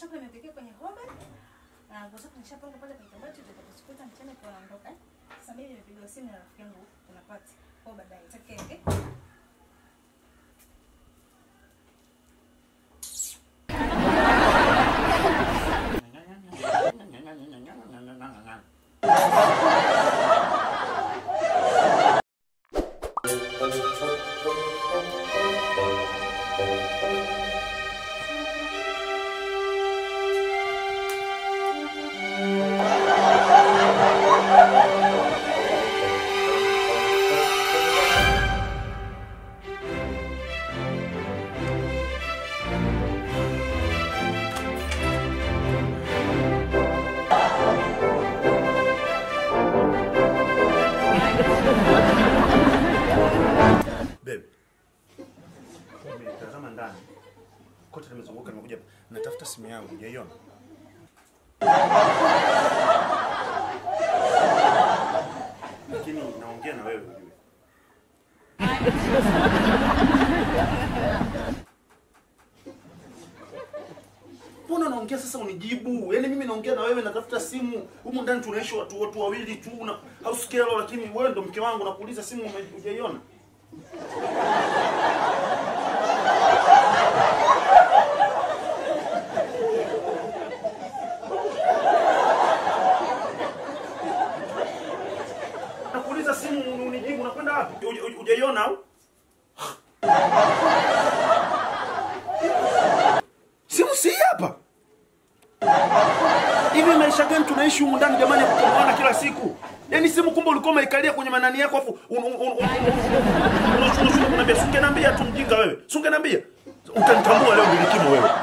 chakula nimepikia kwenye hoba. Na nguo zako nishapanga pale kwenye kabati utakapokuta mchana kwa naondoka. eh. Sasa mimi nimepigiwa simu na rafiki yangu kuna party. Kwa baadaye takenge. Babe. Nimetazama ndani. Kote nimezunguka nimekuja hapa. Natafuta simu yangu, hujaiona? Lakini naongea na wewe ujue. Mbona unaongea sasa unijibu? Yaani mimi naongea na wewe natafuta simu. Humu ndani tunaishi watu watu wawili tu na hausikelo lakini wewe ndo mke wangu nakuuliza simu ume- hujaiona? Nakuuliza simu unijibu unakwenda wapi? Huja- huja- Hujaiona au? Simu si hii hapa. Hivi maisha gani tunaishi humu ndani jamani ya kukomana kila siku? Yaani simu kumbe ulikuwa umeikalia kwenye manani yako afu unashuna kuniambia, "Sungeniambia tu mjinga wewe. Sungeniambia." Utanitambua leo nilikimo wewe.